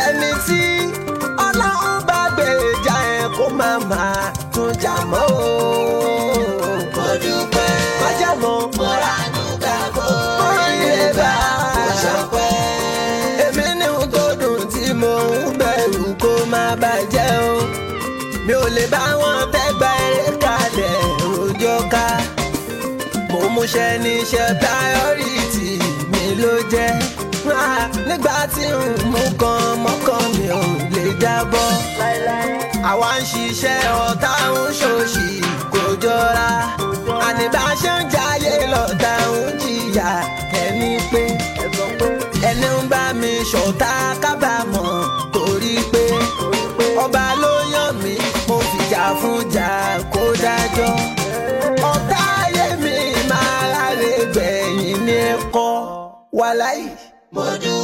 ẹni tí ọlọ́run bá gbèjà ẹ̀ kó má máa tún jà mọ́ o. mo dúpẹ́ májàmọ́ mo ránú gbàgbọ́ oríire bá mo ṣọpẹ́. èmi ní ohun tó dùn tí mo ń bẹ̀rù kó má bàjẹ́ o mi ò lè bá wọn tẹ́gbà eré kalẹ̀ rojọ́ ká mo múṣẹ́ níṣẹ́ priority mi ló jẹ́ Ah, nígbà tí n mú kan mọ́kàn mi ò lè jábọ́ àwa ń ṣiṣẹ́ ọ̀tá ń ṣòṣì kò jọra àní bá ṣe ń jayé lọ́tà ń jìyà ẹni pé ẹni ń bá mi ṣọ̀tá kábàámọ̀ torí pé ọba ló yàn mí mo fìjà fún jà kó dájọ́ ọ̀tá ayé mi máa ráre gbẹ̀yìn ní ẹ̀kọ́ wàláì. mo dúpẹ́